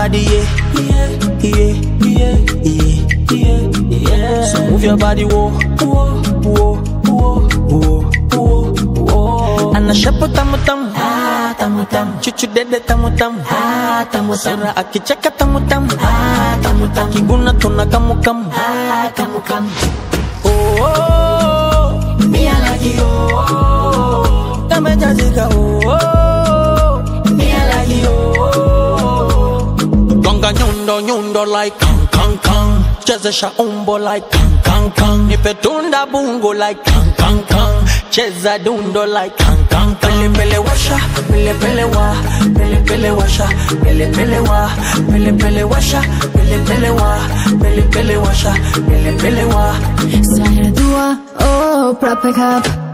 body, yeah, yeah, yeah, yeah, yeah, yeah, yeah. So move your body, whoa, whoa, whoa, whoa, whoa, whoa, whoa. Ana shapo tamu tamu, ah tamu tamu. Chuchu dede tamu tamu, ah tamu tamu. Sura akicheka tamu tamu, ah tamu tamu. Kiguna tuna kamu kamu, ah kamu kamu. Oh, oh, oh. me I like you. Oh, oh, oh. Kamejazika, oh, oh, oh. me I like you. Oh, oh, oh. Gonga nyundo nyundo like kang kang kang Chezesha umbo like kang kang kang Nipe tunda bungo like kang kang kang Cheza dundo like kang kang kang Pele pele washa, pele pele wa Pele pele washa, pele pele wa Pele pele washa, pele pele wa Pele pele washa, pele pele wa Sahara dua, oh, pra pick up